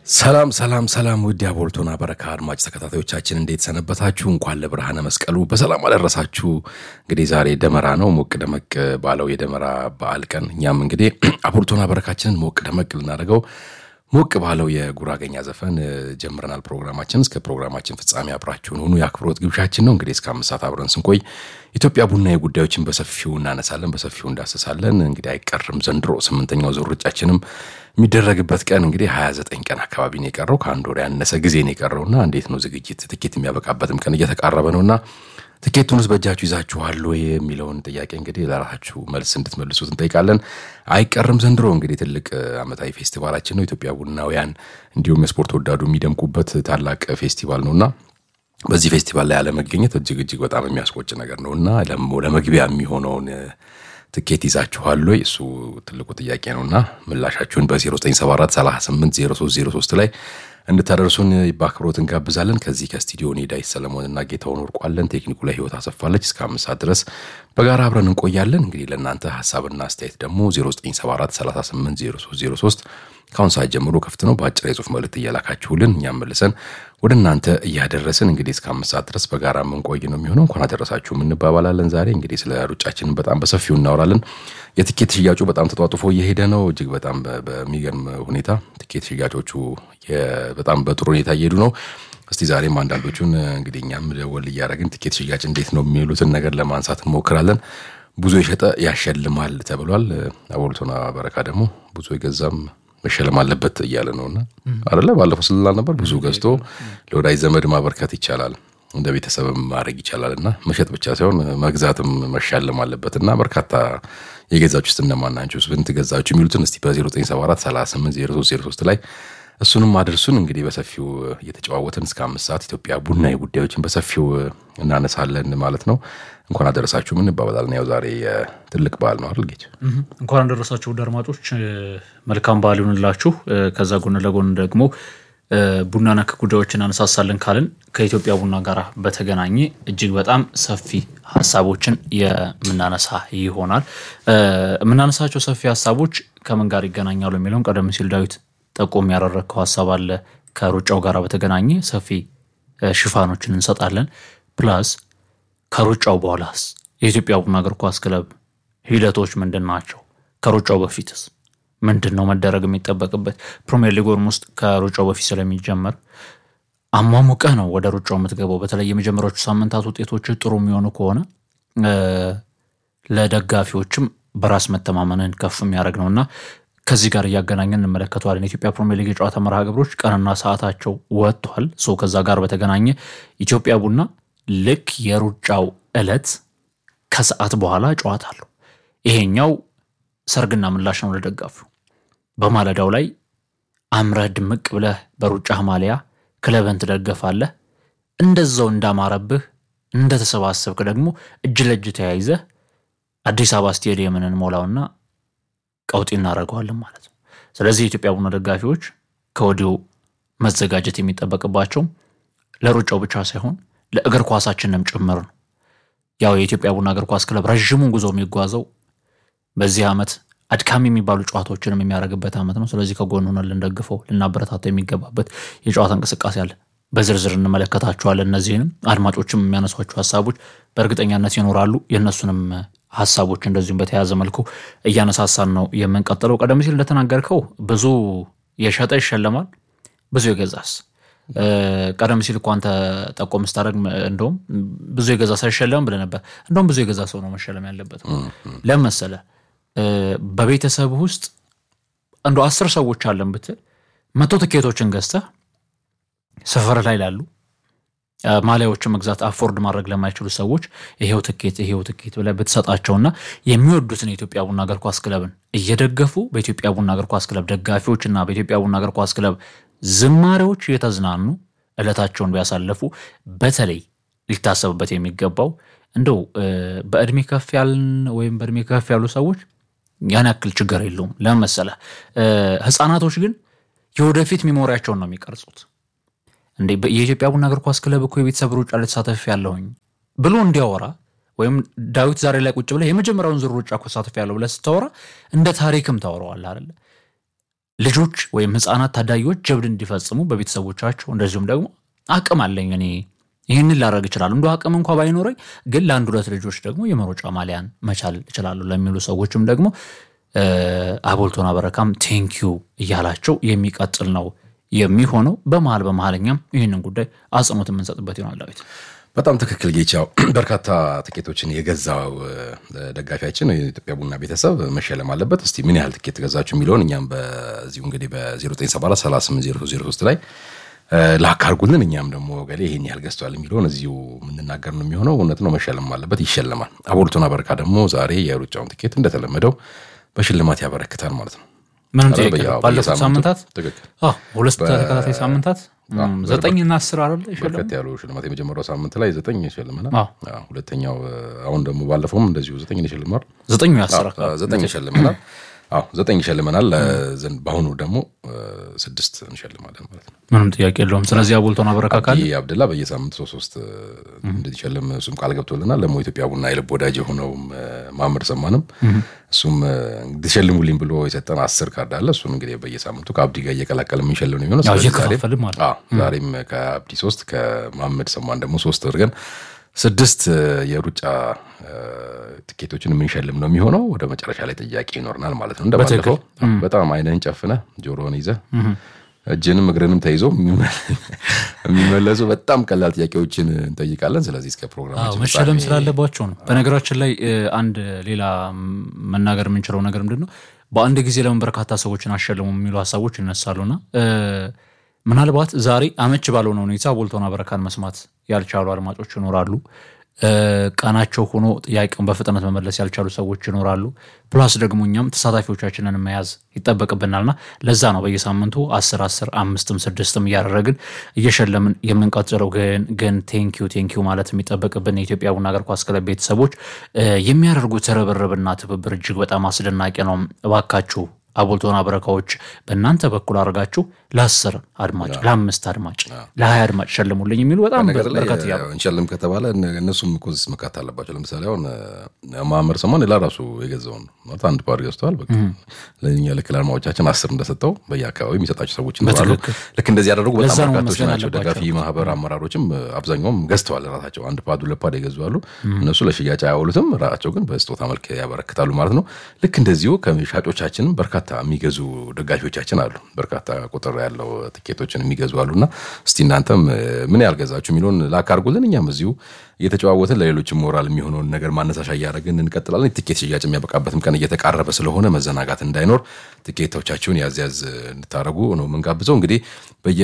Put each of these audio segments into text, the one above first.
ሰላም ሰላም ሰላም ውድ የአቦልቶና በረካ አድማጭ ተከታታዮቻችን እንዴት ሰነበታችሁ? እንኳን ለብርሃነ መስቀሉ በሰላም አደረሳችሁ። እንግዲህ ዛሬ ደመራ ነው። ሞቅ ደመቅ ባለው የደመራ በዓል ቀን እኛም እንግዲህ አቦልቶና በረካችንን ሞቅ ደመቅ ልናደርገው ሞቅ ባለው የጉራገኛ ዘፈን ጀምረናል ፕሮግራማችን። እስከ ፕሮግራማችን ፍጻሜ አብራችሁን ሁኑ የአክብሮት ግብዣችን ነው። እንግዲህ እስከ አምስት ሰዓት አብረን ስንቆይ ኢትዮጵያ ቡና ጉዳዮችን በሰፊው እናነሳለን፣ በሰፊው እንዳሰሳለን። እንግዲህ አይቀርም ዘንድሮ ስምንተኛው ዙር ሩጫችንም የሚደረግበት ቀን እንግዲህ 29 ቀን አካባቢ ነው የቀረው። ከአንድ ወር ያነሰ ጊዜ ነው የቀረውና እንዴት ነው ዝግጅት ትኬት የሚያበቃበትም ቀን እየተቃረበ ነውና ትኬቱን ውስጥ በእጃችሁ ይዛችኋል ወይ የሚለውን ጥያቄ እንግዲህ ለራሳችሁ መልስ እንድትመልሱት እንጠይቃለን። አይቀርም ዘንድሮ እንግዲህ ትልቅ ዓመታዊ ፌስቲቫላችን ነው። ኢትዮጵያ ቡናውያን እንዲሁም የስፖርት ወዳዱ የሚደምቁበት ታላቅ ፌስቲቫል ነውና በዚህ ፌስቲቫል ላይ አለመገኘት እጅግ እጅግ በጣም የሚያስቆጭ ነገር ነውና ለመግቢያ የሚሆነውን ትኬት ይዛችኋል ወይ? እሱ ትልቁ ጥያቄ ነውና ምላሻችሁን በ0974 38 0303 ላይ እንድታደርሱን በአክብሮት እንጋብዛለን። ከዚህ ከስቱዲዮ እኔ ዳዊት ሰለሞንና ጌታውን ወርቋለን። ቴክኒኩ ላይ ህይወት አሰፋለች። እስከ አምስት ሰዓት ድረስ በጋራ አብረን እንቆያለን። እንግዲህ ለእናንተ ሀሳብና አስተያየት ደግሞ 0974 38 0303 ከአሁን ሰዓት ጀምሮ ክፍት ነው። በአጭር የጽሁፍ መልእክት እያላካችሁልን እኛም መልሰን ወደ እናንተ እያደረስን እንግዲህ እስከ አምስት ሰዓት ድረስ በጋራ የምንቆይ ነው የሚሆነው። እንኳን አደረሳችሁም እንባባላለን። ዛሬ እንግዲህ ስለ ሩጫችንን በጣም በሰፊው እናወራለን። የትኬት ሽያጩ በጣም ተጧጡፎ እየሄደ ነው። እጅግ በጣም በሚገርም ሁኔታ ትኬት ሽያጮቹ በጣም በጥሩ ሁኔታ እየሄዱ ነው። እስቲ ዛሬም አንዳንዶቹን እንግዲህ እኛም ደወል እያደረግን ትኬት ሽያጭ እንዴት ነው የሚሉትን ነገር ለማንሳት እንሞክራለን። ብዙ የሸጠ ያሸልማል ተብሏል። አቦልቶና በረካ ደግሞ ብዙ የገዛም መሸለም አለበት እያለ ነውና አደለ ባለፈው ስልላል ነበር። ብዙ ገዝቶ ለወዳጅ ዘመድ ማበርከት ይቻላል፣ እንደ ቤተሰብም ማድረግ ይቻላል እና መሸጥ ብቻ ሳይሆን መግዛትም መሻለም አለበት እና በርካታ የገዛችሁ ውስጥ እነማን ናችሁ? ስንት ገዛችሁ? የሚሉትን እስቲ በ0974 38 0303 ላይ እሱንም አድርሱን። እንግዲህ በሰፊው እየተጨዋወትን እስከ አምስት ሰዓት ኢትዮጵያ ቡና ጉዳዮችን በሰፊው እናነሳለን ማለት ነው። እንኳን አደረሳችሁ ምን እንባባላለን። ያው ዛሬ ትልቅ በዓል ነው አይደል ጌች? እንኳን አደረሳችሁ ውድ አድማጮች፣ መልካም በዓል ይሁንላችሁ። ከዛ ጎን ለጎን ደግሞ ቡና ነክ ጉዳዮችን አነሳሳለን ካልን ከኢትዮጵያ ቡና ጋር በተገናኘ እጅግ በጣም ሰፊ ሀሳቦችን የምናነሳ ይሆናል። የምናነሳቸው ሰፊ ሀሳቦች ከምን ጋር ይገናኛሉ የሚለውን ቀደም ሲል ዳዊት ጠቆም ያደረግከው ሀሳብ አለ። ከሩጫው ጋር በተገናኘ ሰፊ ሽፋኖችን እንሰጣለን። ፕላስ ከሩጫው በኋላስ የኢትዮጵያ ቡና እግር ኳስ ክለብ ሂደቶች ምንድን ናቸው? ከሩጫው በፊትስ ምንድን ነው መደረግ የሚጠበቅበት? ፕሪሚየር ሊጉም ውስጥ ከሩጫው በፊት ስለሚጀመር አሟሙቀህ ነው ወደ ሩጫው የምትገባው። በተለይ የመጀመሪያዎቹ ሳምንታት ውጤቶች ጥሩ የሚሆኑ ከሆነ ለደጋፊዎችም በራስ መተማመንን ከፍ የሚያደርግ ነው እና ከዚህ ጋር እያገናኘን እንመለከተዋለን። የኢትዮጵያ ፕሪሚየር ሊግ የጨዋታ መርሃ ግብሮች ቀንና ሰዓታቸው ወጥቷል። ሶ ከዛ ጋር በተገናኘ ኢትዮጵያ ቡና ልክ የሩጫው ዕለት ከሰዓት በኋላ ጨዋታ አለው። ይሄኛው ሰርግና ምላሽ ነው ለደጋፊው። በማለዳው ላይ አምረህ ድምቅ ብለህ በሩጫህ ማሊያ ክለብህን ትደገፋለህ። እንደዛው እንዳማረብህ እንደተሰባሰብክ ደግሞ እጅ ለእጅ ተያይዘህ አዲስ አበባ ስቴዲየምን እንሞላውና ቀውጢ እናደርገዋለን ማለት ነው። ስለዚህ የኢትዮጵያ ቡና ደጋፊዎች ከወዲሁ መዘጋጀት የሚጠበቅባቸው ለሩጫው ብቻ ሳይሆን ለእግር ኳሳችንም ጭምር ነው። ያው የኢትዮጵያ ቡና እግር ኳስ ክለብ ረዥሙን ጉዞ የሚጓዘው በዚህ ዓመት አድካሚ የሚባሉ ጨዋታዎችንም የሚያደርግበት ዓመት ነው። ስለዚህ ከጎን ሆነን ልንደግፈው ልናበረታተው የሚገባበት የጨዋታ እንቅስቃሴ አለ። በዝርዝር እንመለከታቸዋለን። እነዚህንም አድማጮችም የሚያነሷቸው ሀሳቦች በእርግጠኛነት ይኖራሉ። የእነሱንም ሀሳቦች እንደዚሁም በተያያዘ መልኩ እያነሳሳን ነው የምንቀጥለው። ቀደም ሲል እንደተናገርከው ብዙ የሸጠ ይሸለማል፣ ብዙ የገዛስ ቀደም ሲል እኮ አንተ ጠቆም ስታደርግ እንደውም ብዙ የገዛ ሳይሸለም ብለህ ነበር። እንደውም ብዙ የገዛ ሰው ነው መሸለም ያለበት። ለምን መሰለህ? በቤተሰብ ውስጥ እንደ አስር ሰዎች አለን ብትል መቶ ትኬቶችን ገዝተህ ሰፈር ላይ ላሉ ማሊያዎችን መግዛት አፎርድ ማድረግ ለማይችሉ ሰዎች ይሄው ትኬት ይሄው ትኬት ብለህ ብትሰጣቸውና የሚወዱትን የኢትዮጵያ ቡና እግር ኳስ ክለብን እየደገፉ በኢትዮጵያ ቡና እግር ኳስ ክለብ ደጋፊዎች እና በኢትዮጵያ ቡና እግር ኳስ ክለብ ዝማሬዎች እየተዝናኑ ዕለታቸውን ቢያሳለፉ በተለይ ሊታሰብበት የሚገባው እንደው በእድሜ ከፍ ያልን ወይም በእድሜ ከፍ ያሉ ሰዎች ያን ያክል ችግር የለውም። ለምን መሰለህ? ህፃናቶች ግን የወደፊት ሚሞሪያቸውን ነው የሚቀርጹት። እንዴ የኢትዮጵያ ቡና እግር ኳስ ክለብ እኮ የቤተሰብ ሩጫ ልተሳተፍ ያለሁኝ ብሎ እንዲያወራ ወይም ዳዊት ዛሬ ላይ ቁጭ ብለህ የመጀመሪያውን ዙር ሩጫ እኮ ተሳትፍ ያለው ብለህ ስታወራ እንደ ታሪክም ታወራዋለህ አይደለ? ልጆች ወይም ህፃናት ታዳጊዎች ጀብድ እንዲፈጽሙ በቤተሰቦቻቸው እንደዚሁም ደግሞ አቅም አለኝ እኔ ይህንን ላደርግ እችላለሁ እንደ አቅም እንኳ ባይኖረኝ ግን ለአንድ ሁለት ልጆች ደግሞ የመሮጫ ማሊያን መቻል እችላለሁ ለሚሉ ሰዎችም ደግሞ አቦልቶና በረካም ቴንኪዩ እያላቸው የሚቀጥል ነው የሚሆነው። በመሀል በመሀልኛም ይህንን ጉዳይ አጽንኦት የምንሰጥበት ይሆናል። ዳዊት በጣም ትክክል ጌቻው። በርካታ ትኬቶችን የገዛው ደጋፊያችን የኢትዮጵያ ቡና ቤተሰብ መሸለም አለበት። እስቲ ምን ያህል ትኬት ገዛችሁ የሚለውን እኛም በዚሁ እንግዲህ በ0974 3803 ላይ ላክ አድርጉልን። እኛም ደግሞ ገሌ ይሄን ያህል ገዝቷል የሚለውን እዚሁ የምንናገር ነው የሚሆነው። እውነት ነው፣ መሸለም አለበት፣ ይሸለማል። አቦልቶና በረካ ደግሞ ዛሬ የሩጫውን ትኬት እንደተለመደው በሽልማት ያበረክታል ማለት ነው። ምንም ጥያቄ ባለፉት ሳምንታት ትክክል ሁለት ተከታታይ ሳምንታት ዘጠኝ እና አስር አለ በርከት ያሉ ሽልማት የመጀመሪያው ሳምንት ላይ ዘጠኝ ይሸልመናል። ሁለተኛው አሁን ደግሞ ባለፈውም እንደዚሁ ዘጠኝ ይሸልማል። ዘጠኙ ያስራ ዘጠኝ ይሸልመናል። አዎ ዘጠኝ ይሸልመናል። በአሁኑ ደግሞ ስድስት እንሸልማለን ማለት ነው። ምንም ጥያቄ የለውም። ስለዚህ አቦልቶና በረካ ካለ አብደላ በየሳምንት ሶስት ሶስት እንድትሸልም እሱም ቃል ገብቶልናል። ደግሞ ኢትዮጵያ ቡና የልብ ወዳጅ የሆነውም ማምር ሰማንም እሱም እንድትሸልሙልኝ ብሎ የሰጠን አስር ካርድ አለ። እሱን እንግዲህ በየሳምንቱ ከአብዲ ጋር እየቀላቀል የምንሸልም ነው የሚሆነው። እየከፋፈልም ማለት ዛሬም ከአብዲ ሶስት ከማመድ ሰማን ደግሞ ሶስት አድርገን ስድስት የሩጫ ትኬቶችን የምንሸልም ነው የሚሆነው። ወደ መጨረሻ ላይ ጥያቄ ይኖርናል ማለት ነው። እንደባለፈው በጣም አይንህን ጨፍነህ ጆሮን ይዘህ እጅንም እግርንም ተይዞ የሚመለሱ በጣም ቀላል ጥያቄዎችን እንጠይቃለን። ስለዚህ እስከ ፕሮግራማችን መሸለም ስላለባቸው ነው። በነገራችን ላይ አንድ ሌላ መናገር የምንችለው ነገር ምንድን ነው፣ በአንድ ጊዜ ለምን በርካታ ሰዎችን አሸልሙ የሚሉ ሀሳቦች ይነሳሉና ምናልባት ዛሬ አመች ባልሆነ ሁኔታ አቦልቶና በረካን መስማት ያልቻሉ አድማጮች ይኖራሉ። ቀናቸው ሆኖ ጥያቄውን በፍጥነት መመለስ ያልቻሉ ሰዎች ይኖራሉ። ፕላስ ደግሞ እኛም ተሳታፊዎቻችንን መያዝ ይጠበቅብናልና ለዛ ነው በየሳምንቱ አስር አስር አምስትም ስድስትም እያደረግን እየሸለምን የምንቀጥለው። ግን ግን ቴንኪዩ ቴንኪዩ ማለት የሚጠበቅብን የኢትዮጵያ ቡና እግር ኳስ ክለብ ቤተሰቦች የሚያደርጉት ርብርብና ትብብር እጅግ በጣም አስደናቂ ነው። እባካችሁ አቦልቶና በረካዎች በእናንተ በኩል አድርጋችሁ ለአስር አድማጭ ለአምስት አድማጭ ለሀያ አድማጭ ሸልሙልኝ የሚሉ በጣም በርከት እያሉ እንሸልም ከተባለ እነሱም እኮ መካት አለባቸው። ለምሳሌ አሁን ማመር ሰሞን ሌላ ራሱ የገዛውን ማለት አንድ ፓር ገዝተዋል። ለእኛ ልክ ለአድማጮቻችን አስር እንደሰጠው በየአካባቢ የሚሰጣቸው ሰዎች ይኖራሉ። ልክ እንደዚህ ያደረጉ በጣም በርካቶች ናቸው። ደጋፊ ማህበር አመራሮችም አብዛኛውም ገዝተዋል። ራሳቸው አንድ ፓድ ሁለት ፓድ የገዙ አሉ። እነሱ ለሽያጭ አያውሉትም፣ ራሳቸው ግን በስጦታ መልክ ያበረክታሉ ማለት ነው። ልክ እንደዚሁ ከሻጮቻችንም በርካታ የሚገዙ ደጋፊዎቻችን አሉ። በርካታ ቁጥር ያለው ትኬቶችን የሚገዙ አሉና እስቲ እናንተም ምን ያልገዛችሁ የሚለውን ላክ አድርጉልን። እኛም እዚሁ እየተጨዋወትን ለሌሎችም ሞራል የሚሆነውን ነገር ማነሳሻ እያደረግን እንቀጥላለን። ትኬት ሽያጭ የሚያበቃበትም ቀን እየተቃረበ ስለሆነ መዘናጋት እንዳይኖር ትኬቶቻችሁን ያዝ ያዝ እንድታደረጉ ነው የምንጋብዘው። እንግዲህ በየ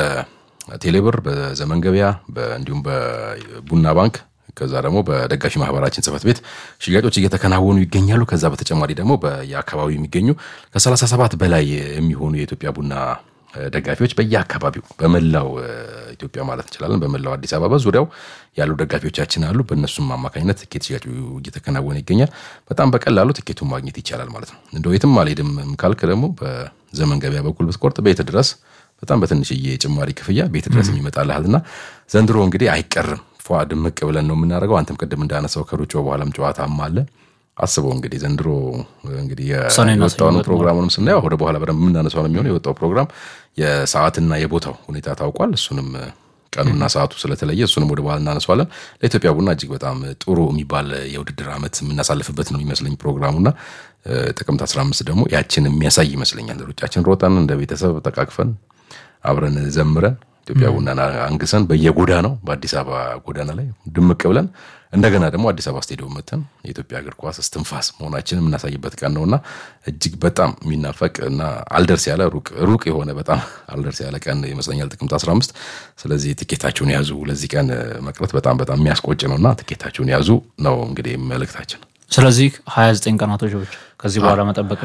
በቴሌብር በዘመን ገበያ እንዲሁም በቡና ባንክ ከዛ ደግሞ በደጋፊ ማህበራችን ጽሕፈት ቤት ሽያጮች እየተከናወኑ ይገኛሉ። ከዛ በተጨማሪ ደግሞ በየአካባቢው የሚገኙ ከ37 በላይ የሚሆኑ የኢትዮጵያ ቡና ደጋፊዎች በየአካባቢው በመላው ኢትዮጵያ ማለት እንችላለን፣ በመላው አዲስ አበባ ዙሪያው ያሉ ደጋፊዎቻችን አሉ። በእነሱም አማካኝነት ትኬት ሽያጩ እየተከናወነ ይገኛል። በጣም በቀላሉ ትኬቱን ማግኘት ይቻላል ማለት ነው። እንደው የትም አልሄድም ካልክ ደግሞ በዘመን ገበያ በኩል ብትቆርጥ ቤት ድረስ በጣም በትንሽዬ ጭማሪ ክፍያ ቤት ድረስ የሚመጣልሃልና ዘንድሮ እንግዲህ አይቀርም ፏ ድምቅ ብለን ነው የምናደርገው። አንተም ቅድም እንዳነሳው ከሩጫው በኋላም ጨዋታም አለ። አስበው እንግዲህ ዘንድሮ እንግዲህ የወጣውን ፕሮግራሙንም ስናየው ወደ በኋላ በደንብ የምናነሳው ነው የሚሆነው። የወጣው ፕሮግራም የሰዓትና የቦታው ሁኔታ ታውቋል። እሱንም ቀኑና ሰዓቱ ስለተለየ እሱንም ወደ በኋላ እናነሳዋለን። ለኢትዮጵያ ቡና እጅግ በጣም ጥሩ የሚባል የውድድር ዓመት የምናሳልፍበት ነው የሚመስለኝ ፕሮግራሙና ጥቅምት 15 ደግሞ ያችን የሚያሳይ ይመስለኛል። ሩጫችን ሮጠን እንደ ቤተሰብ ተቃቅፈን አብረን ዘምረን ኢትዮጵያ ቡናን አንግሰን በየጎዳናው በአዲስ አበባ ጎዳና ላይ ድምቅ ብለን እንደገና ደግሞ አዲስ አበባ ስቴዲየም መተን የኢትዮጵያ እግር ኳስ እስትንፋስ መሆናችንን የምናሳይበት ቀን ነውና እጅግ በጣም የሚናፈቅ እና አልደርስ ያለ ሩቅ ሩቅ የሆነ በጣም አልደርስ ያለ ቀን ይመስለኛል ጥቅምት 15። ስለዚህ ትኬታችሁን ያዙ። ለዚህ ቀን መቅረት በጣም በጣም የሚያስቆጭ ነውና ትኬታችሁን ያዙ ነው እንግዲህ መልእክታችን። ስለዚህ 29 ቀናቶች ብቻ ከዚህ በኋላ መጠበቅ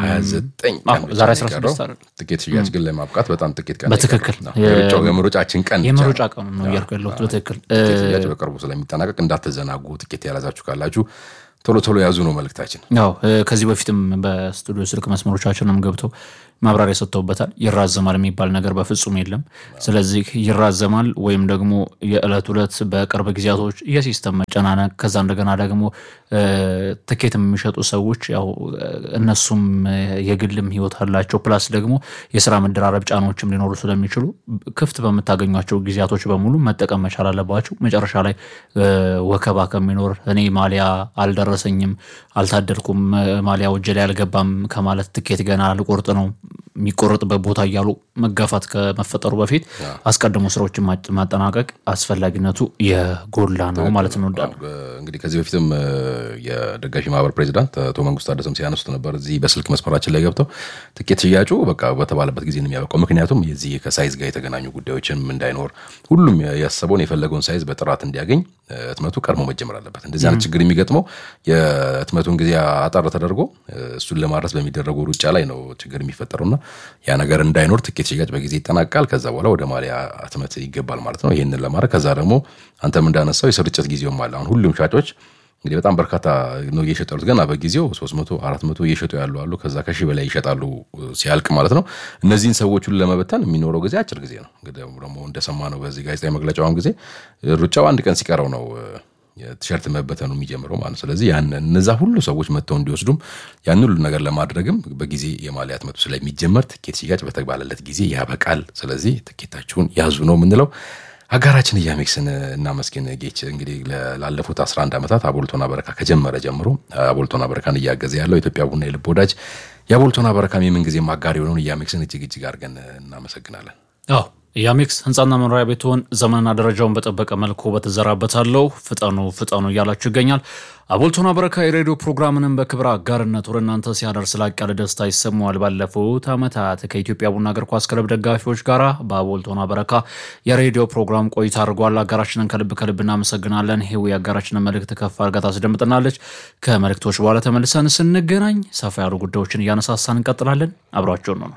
ዛሬ 16 ትኬት ሽያጭ ግን ለማብቃት በጣም ጥቂት ቀን በትክክል የምሮጫችን ቀን የምሮጫ ቀኑ ነው እያልኩ ያለሁት በትክክል ሽያጭ በቅርቡ ስለሚጠናቀቅ እንዳትዘናጉ። ትኬት ያላዛችሁ ካላችሁ ቶሎ ቶሎ ያዙ ነው መልእክታችን። ያው ከዚህ በፊትም በስቱዲዮ ስልክ መስመሮቻችንም ገብተው ማብራሪያ ሰጥተውበታል። ይራዘማል የሚባል ነገር በፍጹም የለም። ስለዚህ ይራዘማል ወይም ደግሞ የዕለት ዕለት በቅርብ ጊዜያቶች የሲስተም መጨናነቅ ከዛ እንደገና ደግሞ ትኬት የሚሸጡ ሰዎች ያው እነሱም የግልም ህይወት አላቸው። ፕላስ ደግሞ የስራ መደራረብ ጫናዎችም ሊኖሩ ስለሚችሉ ክፍት በምታገኟቸው ጊዜያቶች በሙሉ መጠቀም መቻል አለባቸው። መጨረሻ ላይ ወከባ ከሚኖር እኔ ማሊያ አልደረሰኝም፣ አልታደልኩም፣ ማሊያ ወጀ ላይ አልገባም ከማለት ትኬት ገና ልቆርጥ ነው የሚቆረጥበት ቦታ እያሉ መጋፋት ከመፈጠሩ በፊት አስቀድሞ ስራዎችን ማጠናቀቅ አስፈላጊነቱ የጎላ ነው ማለት ነው። እንግዲህ ከዚህ በፊትም የደጋፊ ማህበር ፕሬዚዳንት አቶ መንግስቱ ታደሰም ሲያነሱት ነበር። እዚህ በስልክ መስመራችን ላይ ገብተው ትኬት ሽያጩ በቃ በተባለበት ጊዜ ነው የሚያበቃው። ምክንያቱም የዚህ ከሳይዝ ጋር የተገናኙ ጉዳዮችም እንዳይኖር ሁሉም ያሰበውን የፈለገውን ሳይዝ በጥራት እንዲያገኝ ህትመቱ ቀድሞ መጀመር አለበት። እንደዚህ አይነት ችግር የሚገጥመው የህትመቱን ጊዜ አጠር ተደርጎ እሱን ለማድረስ በሚደረጉ ሩጫ ላይ ነው ችግር የሚፈጠሩና ያ ነገር እንዳይኖር ትኬት ሽያጭ በጊዜ ይጠናቃል። ከዛ በኋላ ወደ ማሊያ ህትመት ይገባል ማለት ነው። ይህንን ለማድረግ ከዛ ደግሞ አንተም እንዳነሳው የስርጭት ጊዜውም አለ። አሁን ሁሉም ሻጮች እንግዲህ በጣም በርካታ ነው እየሸጡ ያሉት። ገና በጊዜው ሶስት መቶ አራት መቶ እየሸጡ ያሉ አሉ። ከዛ ከሺህ በላይ ይሸጣሉ ሲያልቅ ማለት ነው። እነዚህን ሰዎች ሁሉ ለመበተን የሚኖረው ጊዜ አጭር ጊዜ ነው። እንግዲህ ደግሞ እንደሰማ ነው በዚህ ጋዜጣዊ መግለጫውን ጊዜ ሩጫው አንድ ቀን ሲቀረው ነው የቲሸርት መበተኑ የሚጀምረው ማለት ነው። ስለዚህ ያን እነዛ ሁሉ ሰዎች መጥተው እንዲወስዱም ያን ሁሉ ነገር ለማድረግም በጊዜ የማሊያ ህትመቱ ስለሚጀመር ትኬት ሽያጭ በተባለለት ጊዜ ያበቃል። ስለዚህ ትኬታችሁን ያዙ ነው የምንለው። አጋራችን እያሜክስን እናመስግን። ጌች እንግዲህ ላለፉት 11 ዓመታት አቦልቶና በረካ ከጀመረ ጀምሮ አቦልቶና በረካን እያገዘ ያለው ኢትዮጵያ ቡና የልብ ወዳጅ የአቦልቶና በረካም የምንጊዜም አጋር የሆነውን እያሜክስን እጅግ እጅግ አድርገን እናመሰግናለን። አዎ የአሜክስ ህንፃና መኖሪያ ቤትሆን ዘመንና ደረጃውን በጠበቀ መልኩ በተዘራበታለው ፍጠኑ ፍጠኑ እያላችሁ ይገኛል። አቦልቶና በረካ የሬዲዮ ፕሮግራምንም በክብር አጋርነት ወደ እናንተ ሲያደርስ ላቅ ያለ ደስታ ይሰማዋል። ባለፉት ዓመታት ከኢትዮጵያ ቡና እግር ኳስ ክለብ ደጋፊዎች ጋር በአቦልቶና በረካ የሬዲዮ ፕሮግራም ቆይታ አድርጓል። አጋራችንን ከልብ ከልብ እናመሰግናለን። ይህው የአጋራችንን መልእክት ከፍ አድርጋ ታስደምጥናለች። ከመልእክቶች በኋላ ተመልሰን ስንገናኝ ሰፋ ያሉ ጉዳዮችን እያነሳሳን እንቀጥላለን። አብሯቸውን ነው ነው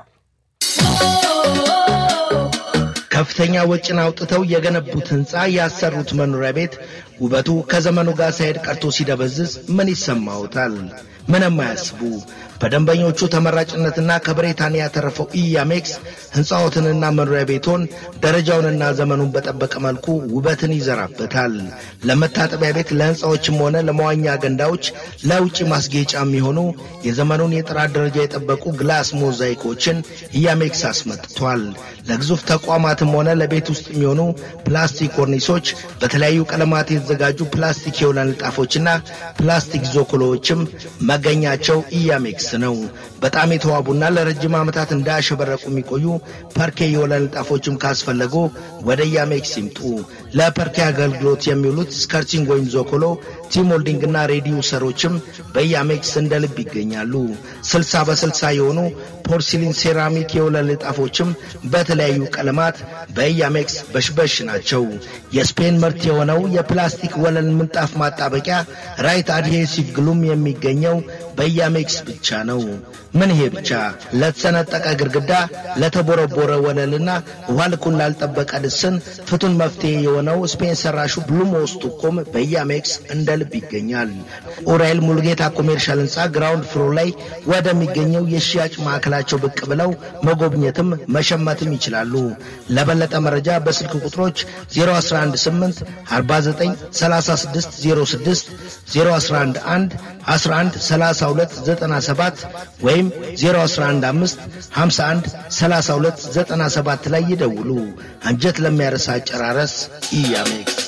ከፍተኛ ወጪን አውጥተው የገነቡት ህንፃ ያሰሩት መኖሪያ ቤት ውበቱ ከዘመኑ ጋር ሳይሄድ ቀርቶ ሲደበዝዝ ምን ይሰማዎታል? ምንም አያስቡ። በደንበኞቹ ተመራጭነትና ከብሪታንያ ያተረፈው ኢያሜክስ ህንፃዎትንና መኖሪያ ቤቶን ደረጃውንና ዘመኑን በጠበቀ መልኩ ውበትን ይዘራበታል። ለመታጠቢያ ቤት፣ ለህንፃዎችም ሆነ ለመዋኛ ገንዳዎች፣ ለውጭ ማስጌጫ የሚሆኑ የዘመኑን የጥራት ደረጃ የጠበቁ ግላስ ሞዛይኮችን ኢያሜክስ አስመጥቷል። ለግዙፍ ተቋማትም ሆነ ለቤት ውስጥ የሚሆኑ ፕላስቲክ ኮርኒሶች፣ በተለያዩ ቀለማት የተዘጋጁ ፕላስቲክ የወለል ንጣፎችና ፕላስቲክ ዞኮሎዎችም መገኛቸው ኢያሜክስ ነው። በጣም የተዋቡና ለረጅም ዓመታት እንዳያሸበረቁ የሚቆዩ ፐርኬ የወለል ንጣፎችም ካስፈለጉ ወደ ኢያሜክስ ይምጡ። ለፐርኬ አገልግሎት የሚውሉት ስከርቲንግ ወይም ዞኮሎ፣ ቲሞልዲንግና ሬዲዩሰሮችም በኢያሜክስ እንደ ልብ ይገኛሉ። ስልሳ በስልሳ የሆኑ ፖርሲሊን ሴራሚክ የወለል ንጣፎችም በተለያዩ ቀለማት በኢያሜክስ በሽበሽ ናቸው። የስፔን ምርት የሆነው የፕላስቲክ ወለል ምንጣፍ ማጣበቂያ ራይት አድሄሲቭ ግሉም የሚገኘው በኢያሜክስ ብቻ ነው። ምን ይሄ ብቻ! ለተሰነጠቀ ግድግዳ፣ ለተቦረቦረ ወለልና ውሃ ልኩን ላልጠበቀ ልስን ፍቱን መፍትሄ የሆነው ስፔን ሰራሹ ብሉሞስ ቱኮም በኢያሜክስ እንደ ልብ ይገኛል። ኡራኤል ሙልጌታ ኮሜርሻል ህንፃ ግራውንድ ፍሎር ላይ ወደሚገኘው የሽያጭ ማዕከላቸው ብቅ ብለው መጎብኘትም መሸመትም ይችላሉ። ለበለጠ መረጃ በስልክ ቁጥሮች 0118 49 36 06 0111 11 32 97 ወይም 0115 51 32 97 ላይ ይደውሉ። አንጀት ለሚያረሳ አጨራረስ ኢያሜክስ